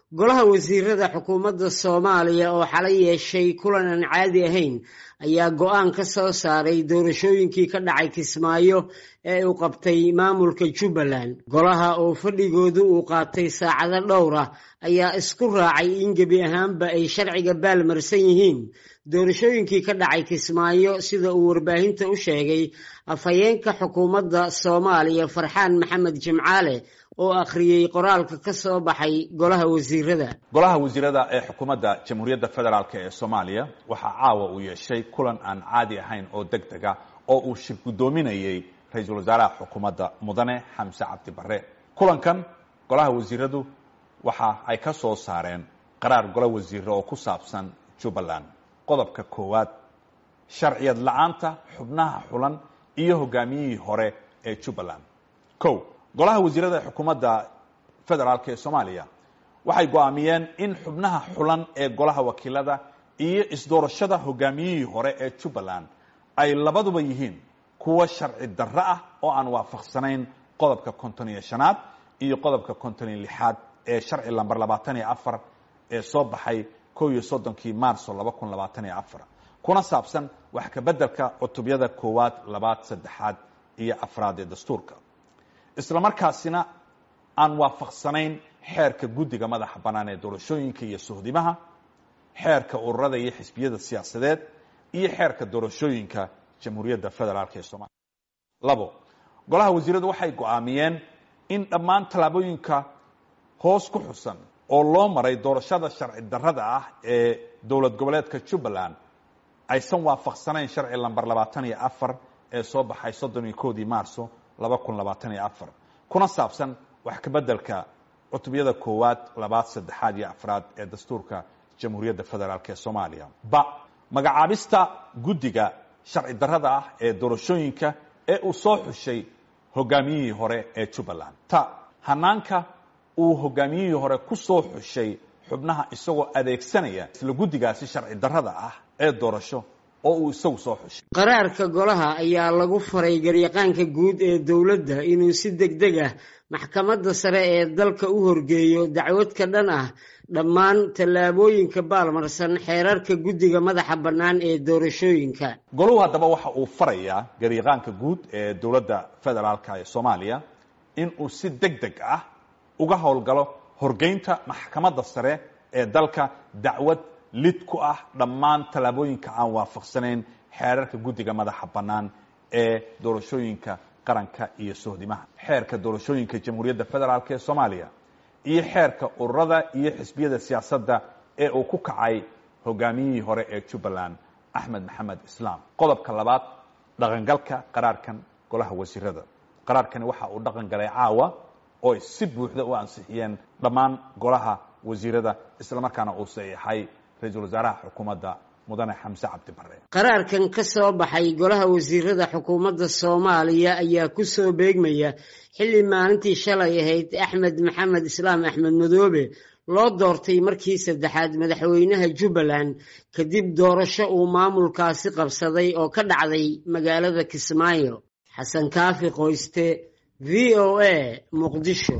golaha wasiirada xukuumadda soomaaliya oo xalay yeeshay kulan aan caadi ahayn ayaa go-aan ka soo saaray doorashooyinkii ka dhacay kismaayo ee uu qabtay maamulka jubbaland golaha oo fadhigoodu uu qaatay saacado dhowr ah ayaa isku raacay in gebi ahaanba ay sharciga baalmarsan yihiin doorashooyinkii ka dhacay kismaayo sida uu warbaahinta u sheegay afhayeenka xukuumadda soomaaliya farxaan maxamed jimcaale oo akhriyey qoraalka ka soo baxay golaha wasiirada golaha wasiirada ee xukuumadda jamhuuriyadda federaalk ee soomaaliya waxaa caawa uu yeeshay kulan aan caadi ahayn oo deg dega oo uu shir guddoominayey ra-iisul wasaaraha xukuumadda mudane xamse cabdi barre kulankan golaha wasiiradu waxa ay ka soo saareen qaraar golo wasiire oo ku saabsan jubbaland qodobka koowaad sharciyad la-aanta xubnaha xulan iyo hogaamiyihii hore ee jubbaland o golaha wasiirada ee xukuumadda federaalk ee soomaaliya waxay go-aamiyeen in xubnaha xulan ee golaha wakiilada iyo isdoorashada hogaamiyihii hore ee jubbaland ay labaduba yihiin kuwa sharci darro ah oo aan waafaqsanayn qodobka konton iyo shanaad iyo qodobka konton iyo lixaad ee sharci lamber labaatan iyo afar ee soo baxay ko iyo soddonkii maarso laba kun labaatan iyo afar kuna saabsan wax kabeddelka cutubyada koowaad labaad saddexaad iyo afraad ee dastuurka isla markaasina aan waafaqsanayn xeerka guddiga madaxa bannaan ee doorashooyinka iyo sohdimaha xeerka ururada iyo xisbiyada siyaasadeed iyo xeerka doorashooyinka jamhuuriyadda federaalk ee soomaliya labo golaha wasiiradu waxay go-aamiyeen in dhammaan tallaabooyinka hoos ku xusan oo loo maray doorashada sharci darrada ah ee dowlad goboleedka jubbaland aysan waafaqsanayn sharci lamber labaatan iyo afar ee soo baxay soddon iyo koodii maarso laba kun labaatan iyo afar kuna saabsan wax kabeddelka cutubyada koowaad labaad saddexaad iyo afraad ee dastuurka jamhuuriyadda federaalk ee soomaaliya ba magacaabista guddiga sharci darrada ah ee doorashooyinka ee uu soo xushay hogaamiyihii hore ee jubbaland ta hanaanka uu hogaamiyihii hore ku soo xushay xubnaha isagoo adeegsanaya isla guddigaasi sharci darrada ah ee doorasho oo uu isagu soo xushay qaraarka golaha ayaa lagu faray garyaqaanka guud ee dowladda inuu si deg deg ah maxkamadda sare ee dalka u horgeeyo dacwad ka dhan ah dhammaan tallaabooyinka baalmarsan xeerarka guddiga madaxa bannaan ee doorashooyinka goluhu haddaba waxa uu farayaa garyaqaanka guud ee dowladda federaalka ee soomaaliya in uu si deg deg ah uga howlgalo horgeynta maxkamadda sare ee dalka dacwad lid ku ah dhammaan tallaabooyinka aan waafaqsanayn xeerarka guddiga madaxa bannaan ee doorashooyinka qaranka iyo sohdimaha xeerka doorashooyinka jamhuuriyadda federaalk ee soomaaliya iyo xeerka ururada iyo xisbiyada siyaasadda ee uu ku kacay hogaamiyihii hore ee jubbaland axmed maxamed islaam qodobka labaad dhaqangalka qaraarkan golaha wasiirada qaraarkani waxa uu dhaqan galay caawa oo ay si buuxda u ansixiyeen dhammaan golaha wasiirada islamarkaana uu saxiixay ra-iisul wasaaraha xukuumadda mudane xamse cabdi barre qaraarkan ka soo baxay golaha wasiirada xukuumadda soomaaliya ayaa ku soo beegmaya xilli maalintii shalay ahayd axmed maxamed islaam axmed madoobe loo doortay markii saddexaad madaxweynaha jubbaland kadib doorasho uu maamulkaasi qabsaday oo ka dhacday magaalada kismaayo xasan kaafi qoyste v o a muqdisho